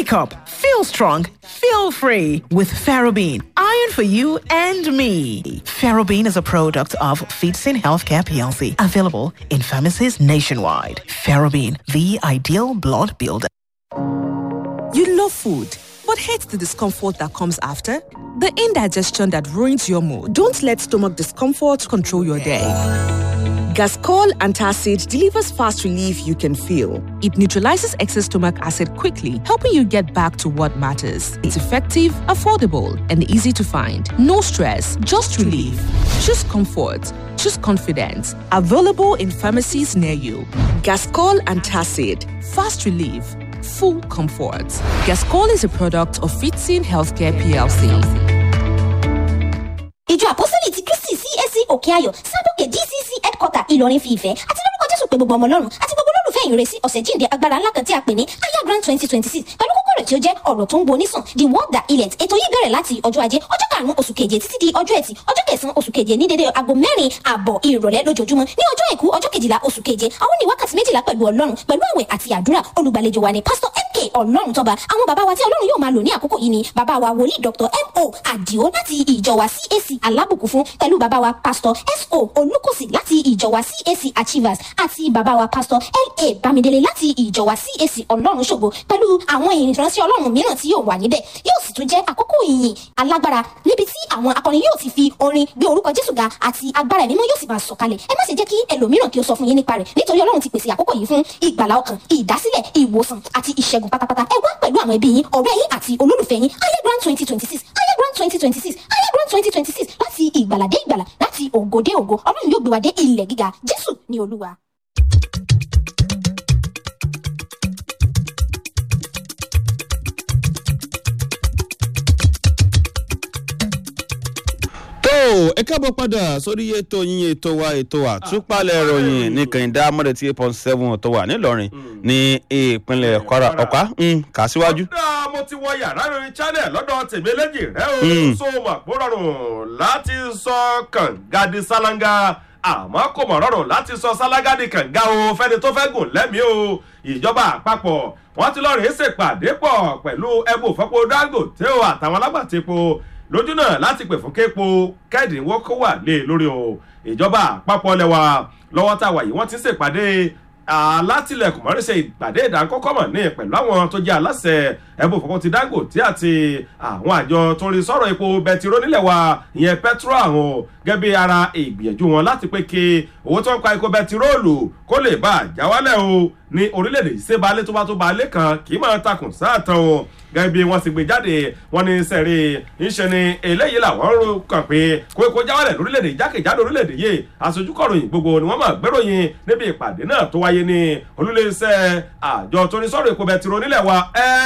Wake up, feel strong, feel free with Ferrobene. Iron for you and me. Ferrobene is a product of Feetsin Healthcare PLC, available in pharmacies nationwide. Ferrobene, the ideal blood builder. You love food, but hate the discomfort that comes after? The indigestion that ruins your mood. Don't let stomach discomfort control your day. Gascol Antacid delivers fast relief you can feel. It neutralizes excess stomach acid quickly, helping you get back to what matters. It's effective, affordable, and easy to find. No stress, just relief. Choose comfort. Choose confidence. Available in pharmacies near you. Gascol Antacid. Fast relief. Full comfort. Gascol is a product of Fitzin Healthcare PLC. ìjọ àpọ́sítélì ti kristi cac òkè ayọ̀ sábòkè dcc headquarter ìlọrin fi ìfẹ́ àti lórúkọ jésù pé gbogbo ọmọ ọlọ́run àti gbogbo olólùfẹ́ ìyìn rẹ̀ sí ọ̀sẹ̀ jíǹde agbára ńlá kan tí a pè ní aya grand twenty twenty six pẹ̀lú kókó rẹ̀ tí ó jẹ́ ọ̀rọ̀ tó ń bo onísàn the word that healeth ètò yìí bẹ̀rẹ̀ láti ọjọ́ ajé ọjọ́ karùn-ún oṣù keje títí di ọjọ́ ẹtì ọjọ́ kẹsàn-án oṣù keje ní dédé aago mẹ́rin àbọ̀ ìrọ̀lẹ́ lójoojúmọ́ ní ọjọ́ àìkú ọjọ́ kejìlá oṣù keje àwọn ní wákàtí méjìlá pẹ̀lú ọlọ́run pẹ̀lú àwẹ̀ àti àdúrà olùgbàlejò wa ni pásítọ̀ mk ọlọ́run tọ́ba àwọn bàbá wa tí ọlọ́run yóò máa lò ní àkókò yìí ni bàbá wa wòlíì dr mo àdìo láti ìjọ wa cac alábùkún fún pẹ̀lú bàbá wa pásítọ̀ so olùkọ́sì láti ìjọ wa cac achievers àti bàbá wa pásítọ̀ la bámidélé láti ìjọ wa cac ọlọ́run ṣògo pẹ̀lú àwọn ìránṣẹ́ ọlọ́run mìíràn tí yóò wà níbẹ̀ yóò sì tún jẹ́ àkókò ìyìn alágbára níbi tí àwọn akọrin yóò ti fi orin gbé orúkọ jésù ga àti agbára ẹ̀mí mọ́ yóò sì máa sọ̀kalẹ̀ ẹ má ṣe jẹ́ kí ẹlòmíràn kí ó sọ fún yín nípa rẹ̀ nítorí ọlọ́run ti pèsè àkókò yìí fún ìgbàlá ọkàn ìdásílẹ̀ ìwòsàn àti ìṣẹ́gun pátápátá ẹ wá pẹ̀lú àwọn ẹbí yín ọ̀rẹ́ yín àti olólùfẹ́ yín ayagrand twenty twenty six ayagrand twenty twenty six ayagrand twenty twenty six láti ìgbàlà dé ìgbàlà láti ògo dé ògo ọlọ́run yóò gbé wa dé ilẹ̀ gíga jésù ní olúwa. tó ẹ káàbọ̀ padà sórí ètò yín ètò wa ètò àtúpalẹ̀ ìròyìn ní kẹ̀hìndé amọ̀dé tí eight point seven tó wà nílọrin ní ìpínlẹ̀ kwara ọ̀pá kà síwájú. kódà mo ti wọ yàrá ìròyìn channel lọ́dọ̀ tèmi eléjì rẹ o so mà kó rọrùn láti sọ kàngadi sálángà àmọ́ kò mọ̀ rọrùn láti sọ sálángà di kànga o fẹ́ni tó fẹ́ gùn lẹ́mìí o ìjọba àpapọ̀ wọ́n ti lọ́ọ́ rèé ṣèpàdé pọ̀ pẹ̀lú ẹgbẹ́ òfẹ́pọ̀ dangote o àtàwọn alágbàtẹ́pọ̀ lójú náà láti pè fún képo kẹ́ẹ̀dínwó kó wà lé lórí o ìjọba àpapọ̀ lẹ́wà lọ́wọ́ tá a wà yìí wọ́n ti ń ṣèpàdé alátìlẹ̀kùn mọ́rí ṣe ìpàdé ìdánkọ́kọ́ mọ̀ ní pẹ̀lú àwọn tó jẹ́ aláṣẹ ẹ̀bùn fọwọ́ ti dangote àti àwọn àjọ tó ń rí sọ̀rọ̀ epo bẹtiró nílẹ̀ wa ìyẹn petro àwọn gẹ́gẹ́ bí ara ìgbìyànjú wọn láti pé kí owó tó ń pa epo bẹtiróòlù kó lè bá àjà wálẹ̀ o ní orílẹ̀-èdè ìṣèbalẹ̀ tó bá tó balẹ̀ kan kì í máa takùn sáàtàn o gẹ́gẹ́ bí wọ́n ti gbé jáde wọ́n ní sẹ́rí ńṣe ni eléyìí làwọn ń ro kàn pé kó kó jáwálẹ̀ lórílẹ̀‐èdè jákèjádò orílẹ̀‐èdè yìí aṣojú kọ̀ròyìn gbogbo ni wọ́n máa gbéròyìn níbi ìpàdé náà tó wáyé ní olúléeṣẹ́ àjọ tó ní sọ̀rọ̀ èpo bẹtiró nílẹ̀ wa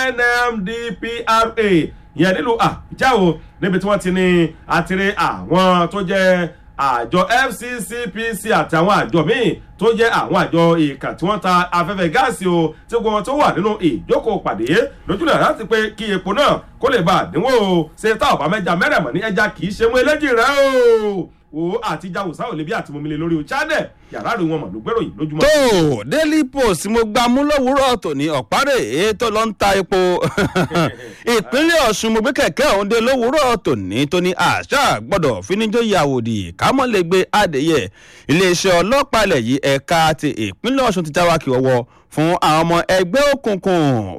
nmdpra ìyẹn nílùú àbújá o níbi tí wọ́n ti ní àtìrí àwọn tó jẹ́ àjọ fccpc àti àwọn àjọ míì tó jẹ́ àwọn àjọ ìkà tí wọ́n ta afẹ́fẹ́ gáàsì o tí gbogbo wọn tó wà nínú ìjókòó pàdé lójúnà láti pé kí epo náà kó lè bá àdínwó o ṣe tá ọ̀bá mẹ́ja mẹ́rẹ̀mọ́ ní ẹja kì í ṣe mú eléjì rẹ o o àti jawusa ò lè bí àti momile lórí o channel yàrá rẹ wọn mọ̀ ló gbèrò yìí lójúmọ́. tó daily post mo gba mú lówùúrọ̀ tòní ọ̀párẹ̀ ètò ló ń ta epo ìpínlẹ̀ ọ̀ṣun mo gbé kẹ̀kẹ́ ọ̀hún dé lówùúrọ̀ tòní tó ní àṣà gbọ́dọ̀ fíníjó yàwòdì kámọ́lẹ́gbẹ́ adìyẹ iléeṣẹ́ ọlọ́pàá ilẹ̀ yìí ẹ̀ka ti ìpínlẹ̀ ọ̀ṣun ti jáwá kí ọwọ́ fún àwọn ọmọ ẹgbẹ́ òkùnkùn